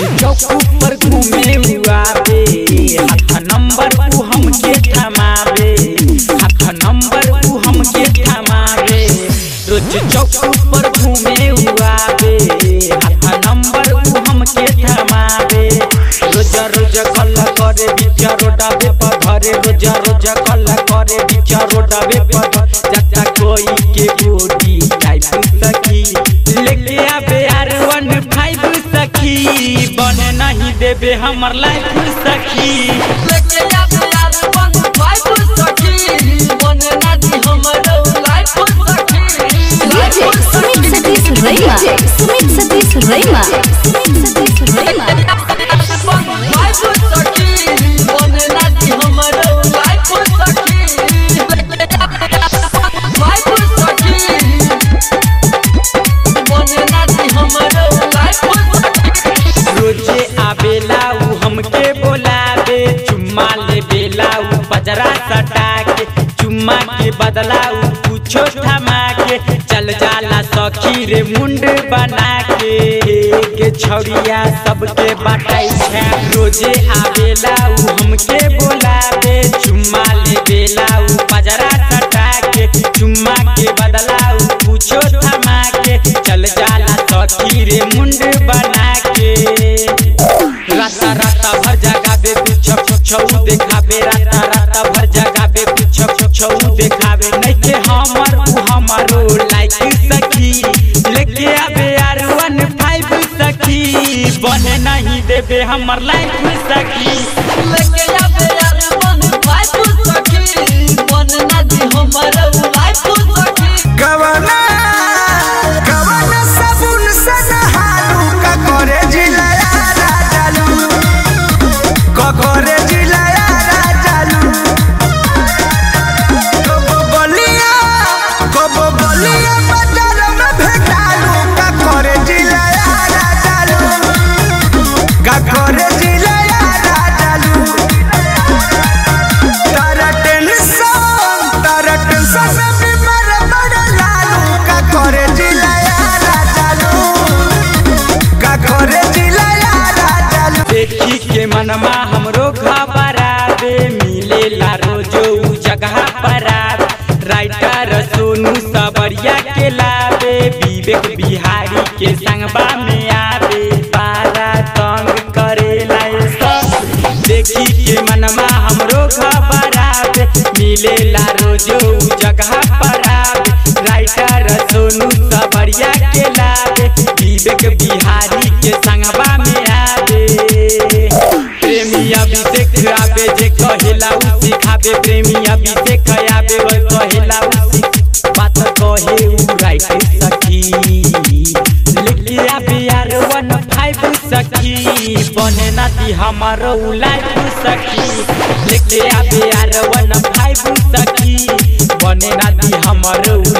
चौक पर घूमे उआबे हाथ नंबर उ हमके थमावे हाथ नंबर उ हमके थमावे रोज चौक पर घूमे उआबे हाथ नंबर उ हमके थमावे रोज रोज कल करे बिचा रोडावे पर धरे रोज रोज कल करे बिचा रोडावे पर जता कोई के बॉडी टाइप सखी लेके आबे आर वन फाइव सखी बने नहीं देबे हमर लाइफ सखी लेके आबे यार वन फाइव सखी बने ना दी हमरो लाइफ सखी DJ Sumit Satish Rema. Sumit Satish Rema. Sumit Satish Rema. One five सखी बने ना दी हमरो लाइफ सखी फाइव सखी बने ना दी हमरो लाइफ सखी रोजे आबेला उ हमके बोलावे चुम्मा ले बेला उ बजरा सटा के चुम्मा के बदला उ कुछो थमा के चल जाला सखी रे मुंड बना के के छौरिया सबके बाटाई है रोजे आबेला उ हमके बोलावे चुम्मा ले बेला उ बजरा सटा के चुम्मा के बदला उ कुछो थमा के चल जाला सखी रे मुंड बना के राता राता भर जगाबे पीछे छौ देखाबे राता राता भर जगाबे पीछे छौ देखाबे नइखे हमर उ हमारो लाइक सखी लेके आबे यार वन फाइव सखी बने नहीं देबे हमर लाइफ सखी लेके आबे यार वन फाइव सखी बने ना दी हमरो लाइफ सखी गवना गवना साबुन से नहालू का करे जिलाया राजालू का करे जिलाया राजालू कबो बलिया कबो बलिया बाजार में भेटालू का करे जिलाया राजालू का करे जिलाया राजालू तारा टेंशन तारा टेंशन में बीमार बड़ा लालू का करे जिलाया राजालू का करे जिलाया राजालू देखी के मनमा हमरो घबरावे मिलेला रोजो उ जगह पर आवे राइटर सोनू सबरिया के लावे विवेक बिहारी के संगबा में आवे पारा तंग करेला ये सब देखी के मनमा हमरो घबरावे मिलेला रोजो उ जगह पर आवे राइटर सोनू सबरिया के लावे विवेक बिहारी के संगबा में आवे प्रेमी अभिषेक आवे जे कहेला उ सिखावे प्रेमी अभिषेक आवे वो कहेला उ सिख बात कहे उ राइट सखी लेके आवे यार वन फाइव सखी बने नाती हमारो लाइफ सखी लेके आवे यार वन फाइव सखी बने नाती हमारो